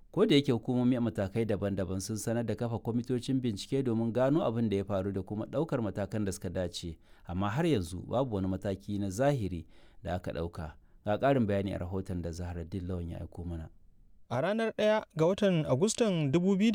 ko da yake hukumomi a matakai daban-daban sun sanar da kafa kwamitocin bincike domin gano abin da ya faru da kuma ɗaukar matakan da suka dace amma har yanzu babu wani mataki na zahiri da aka ɗauka ga ƙarin bayani a rahoton da zahra lawan ya aiko mana A ranar 1 ga watan Agustan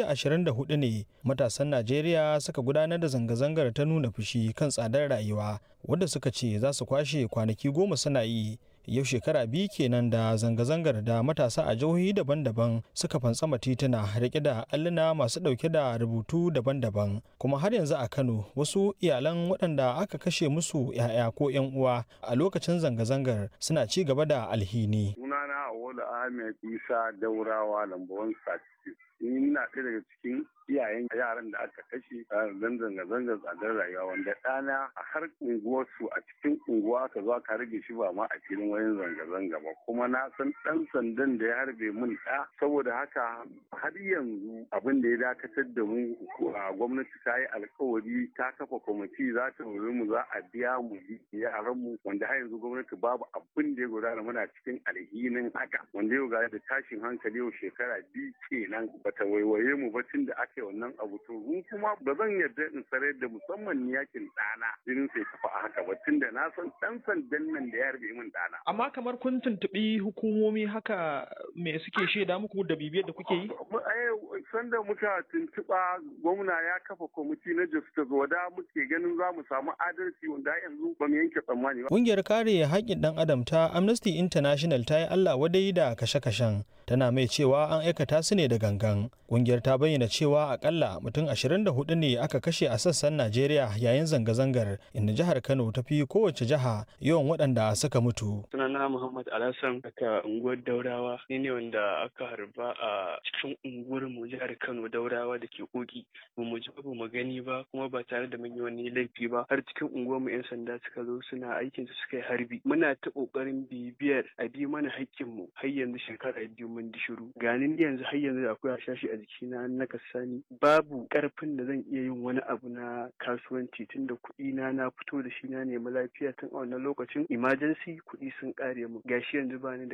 2024 ne matasan Najeriya suka gudanar da zanga-zangar ta nuna fushi kan tsadar rayuwa wadda suka ce za su kwashe kwanaki goma suna yi. Yau shekara biyu kenan da zanga-zangar da matasa a jihohi daban-daban suka fantsama tituna rike da alluna masu ɗauke da rubutu daban-daban. Kuma har yanzu a Kano wasu iyalan waɗanda aka kashe musu 'ya'ya ko 'yan uwa a lokacin zanga-zangar suna ci gaba da alhini. Sunana Awolu Ahmed Isa Daurawa Lambawan Sati. Ni na ɗaya daga cikin iyayen yaran da aka kashe a zan zanga-zangar tsadar rayuwa wanda ɗana a har unguwarsu a cikin unguwa aka zo aka rage shi ba ma a filin wayan zanga-zanga ba kuma na san ɗan sandan da ya harbe mun ɗa saboda haka har yanzu abin da ya dakatar da mu a gwamnati ta yi alkawari ta kafa kwamiti za ta wuri mu za a biya mu yaran mu wanda har yanzu gwamnati babu abin da ya gudana muna cikin alhinin haka wanda yau ga da tashin hankali yau shekara biyu kenan bata waiwaye mu ba tun da aka ake wannan abu to mun kuma ba zan yarda in sarar da musamman yakin ɗana jinin sai kafa a haka ba tunda na san ɗan sandan nan da ya harbe min ɗana. Amma kamar kun tuntuɓi hukumomi haka me suke shaida muku da bibiyar da kuke yi? Sanda muka tuntuɓa gwamna ya kafa kwamiti na justice wada muke ganin za mu samu adalci wanda yanzu ba mu yanke tsammani ba. Ƙungiyar kare haƙƙin ɗan adam ta Amnesty International ta yi Allah wadai da kashe-kashen tana mai cewa an aikata su ne da gangan. Ƙungiyar ta bayyana cewa akalla mutum 24 ne aka kashe a sassan Najeriya yayin zanga-zangar inda jihar Kano ta fi kowace jiha yawan waɗanda suka mutu. Sunana Muhammad Alhassan daga unguwar Daurawa ni ne wanda aka harba a cikin unguwar mu jihar Kano Daurawa da ke koki ba mu ji ba mu gani ba kuma ba tare da mun yi wani laifi ba har cikin unguwar mu 'yan sanda suka zo suna aikin su suka yi harbi muna ta kokarin bibiyar a bi mana haƙƙin mu har yanzu shekara biyu mun di shiru ganin yanzu har yanzu akwai hashashi a jikina na kasani babu karfin da zan iya yin wani abu na kasuwanci tun da kuɗi na na fito da shi na nemi lafiya tun a wannan lokacin emergency kuɗi sun ƙare mu gashi yanzu bani da